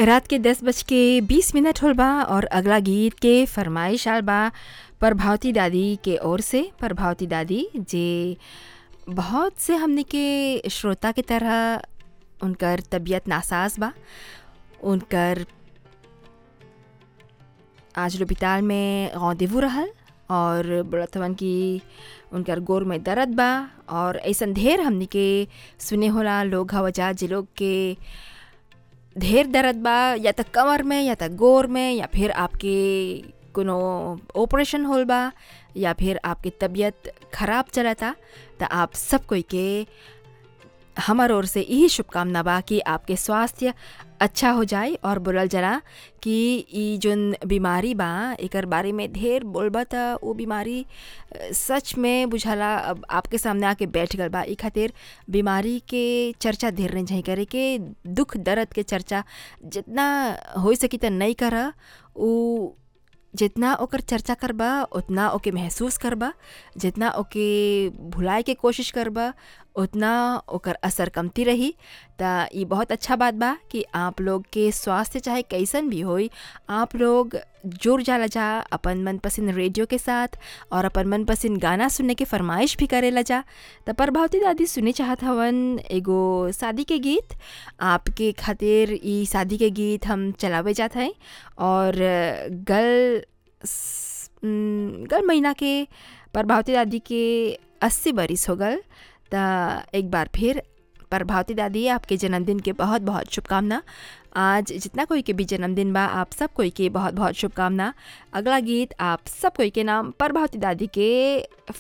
रात के दस बज के बीस मिनट होल बा और अगला गीत के फरमाइश आल बा प्रभावती दादी के ओर से प्रभावती दादी जे बहुत से हमने के श्रोता के तरह उनकर तबीयत नासाज बा उनकर आज लोबिताल में गौदेवू रहल और बोलत हवन कि उनकर गोर में दर्द बा और ऐसन ढेर हमनी के सुने होला लोग हवजा जे लोग के ढेर दर्द बा या त कमर में या त गोर में या फिर आपके कोनो ऑपरेशन होल बा या फिर आपकी तबीयत खराब चलता त आप सब कोई के हमार ओर से यही शुभकामना बा कि आपके स्वास्थ्य अच्छा हो जाए और बोलल जला कि ई जोन बीमारी बा एकर बारे में ढेर बोलबा त वो बीमारी अ, सच में बुझाला अब आपके सामने आके बैठ गल बा ई खातिर बीमारी के चर्चा ढेर नहीं चाहिए करे के दुख दर्द के चर्चा जितना हो सकी त नहीं कर उ जितना ओकर चर्चा करबा उतना ओके महसूस करबा जितना ओके भुलाए के कोशिश करबा उतना ओकर असर कमती रही त ई बहुत अच्छा बात बा कि आप लोग के स्वास्थ्य चाहे कैसन भी होई आप लोग जुड़ जाला जा अपन मनपसंद रेडियो के साथ और अपन मनपसंद गाना सुनने के फरमाइश भी करेला जा त प्रभावती दादी सुने चाहत हवन एगो शादी के गीत आपके खातिर ई शादी के गीत हम चलावे जात हैं और गल स- न, गल महीना के प्रभावती दादी के अस्सी बरिस हो गल त एक बार फिर प्रभावती दादी आपके जन्मदिन के बहुत बहुत शुभकामना आज जितना कोई के भी जन्मदिन बा आप सब कोई के बहुत बहुत शुभकामना अगला गीत आप सब कोई के नाम प्रभावती दादी के